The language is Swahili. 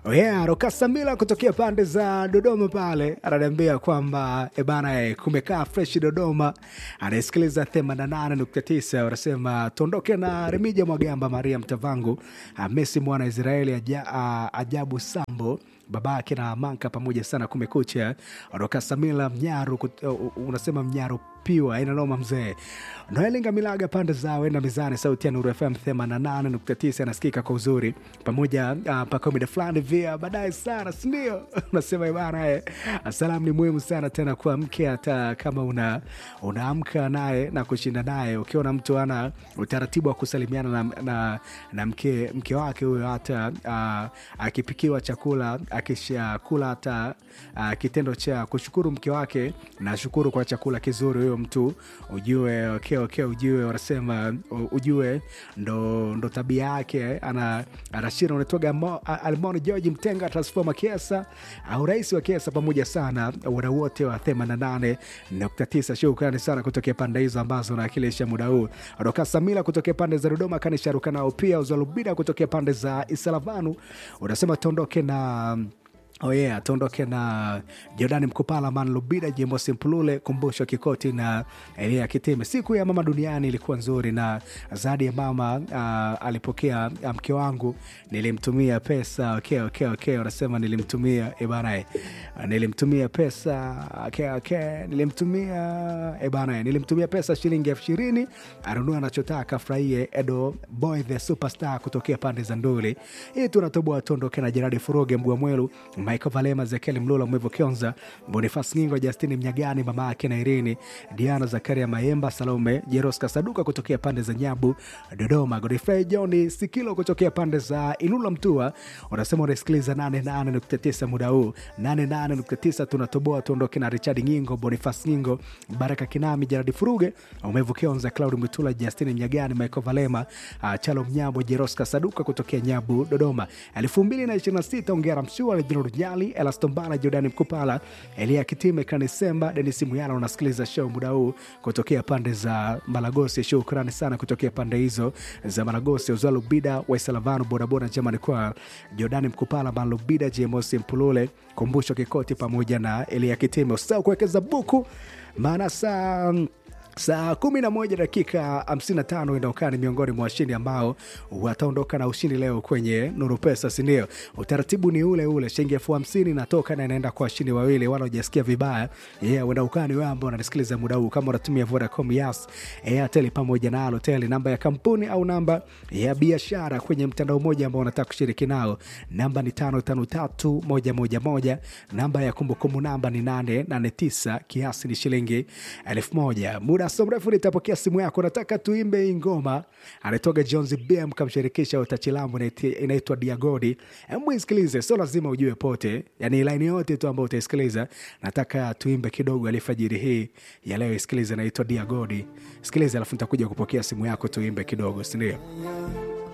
Oh yeah, Rokasamila kutokea pande za Dodoma pale ananiambia kwamba ebana, eh, kumekaa fresh Dodoma, anayesikiliza 88.9 wanasema tuondoke na Remija Mwagamba, Maria Mtavangu, ah, Messi mwana Israeli, aja, ah, ajabu Sambo babake na Manka pamoja sana. Kumekucha Rokasamila Mnyaru, kut- uh, uh, unasema Mnyaru piwa ina noma mzee. Noelinga Milaga pande zao enda mizani, sauti ya Nuru FM 88.9 anasikika kwa uzuri pamoja uh, mpaka mida fulani via baadaye sana, sindio? Unasema bana, eh, salamu ni muhimu sana tena kwa mke, hata kama una unaamka naye na kushinda naye, ukiona mtu ana utaratibu wa kusalimiana na, na, na mke, mke wake huyo, hata uh, akipikiwa chakula akishakula, hata uh, kitendo cha kushukuru mke wake na shukuru kwa chakula kizuri, huyo mtu ujue okay, okay, ujue wanasema u- ujue ndo, ndo tabia yake ana anashira unatoga Almoni George Mtenga transforma Kiesa au rais wa Kiesa pamoja sana wadau wote wa 88.9. Shukrani sana kutokea pande hizo ambazo nawakilisha muda huu. Roka Samila kutokea pande za Dodoma kanisharuka nao pia Uzalubida kutokea pande za Isalavanu unasema tuondoke na Oh yeah, tuondoke na Jordani Mkupala, Man Lubida, Jimbo Simpulule, Kumbusho Kikoti na Elia Kitime. Siku ya mama duniani ilikuwa nzuri, na zawadi ya mama uh, alipokea uh, mke wangu, nilimtumia pesa. Okay, okay, okay, wanasema nilimtumia ebana, eh, nilimtumia pesa okay, okay, nilimtumia ebana, nilimtumia pesa shilingi elfu ishirini anunua anachotaka, afurahie. Edo Boy the Superstar kutokea pande za Nduli. Hii tunatoboa tuondoke na Jeradi Furoge Mgwamwelu Michael Valema, Zekeli Mlula, Mwevo Kionza, Bonifas Ngingo, Justini Mnyagani, mama yake na Irini, Diana Zakaria Mayemba, Salome Jeroska Saduka kutokea pande za Nyabu, Dodoma, Godfrey John Sikilo kutokea pande za Ilula Mtua. Unasema unasikiliza 88.9 muda huu 88.9, tunatoboa tuondoke na Richard Ngingo, Bonifas Ngingo, Baraka Kinami, Jeradi Furuge, Mwevo Kionza, Claudi Mwitula, Justini Mnyagani, Michael Valema, uh, Chalo Mnyambo, Jeroska Saduka kutokea Nyabu, Dodoma. 2026 ongera mshua Reginald Nyali, Elastombala, Jordani Mkupala, Elia Kitime, Kanisemba, Denis Muyala. Unasikiliza show muda huu kutokea pande za Malagosi. Shukrani sana kutokea pande hizo za Malagosi, Uzalubida, Waisalavanu, bodaboda jamani, kwa Jordani Mkupala, Malubida, JMOS Mpulule, Kumbusho Kikoti pamoja na Elia Kitime. Usisahau kuwekeza buku maana saa saa kumi na moja dakika 55 inaokaa ni miongoni mwa washindi ambao wataondoka na ushindi leo kwenye Nuru Pesa, sindio? Utaratibu ni ule ule, shilingi elfu hamsini inatoka na inaenda kwa washindi wawili, wala ujasikia vibaya. Yeah, uenda ukani wewe ambao unanisikiliza muda huu, kama unatumia Vodacom, Yas, Airtel pamoja na Halotel, namba ya kampuni au namba ya biashara kwenye mtandao mmoja ambao unataka kushiriki nao, namba ni 553111 namba ya kumbukumbu namba ni 889 kiasi ni shilingi elfu moja. Muda so mrefu nitapokea simu yako, nataka tuimbe hii ngoma, anatoka Jones BM kamshirikisha utachilambu inaitwa Diagodi. Hebu isikilize, sio lazima ujue pote, yani laini yote tu ambayo utaisikiliza, nataka tuimbe kidogo alfajiri hii ya leo. Isikilize, inaitwa Diagodi, sikiliza, alafu nitakuja kupokea simu yako, tuimbe kidogo, sindio?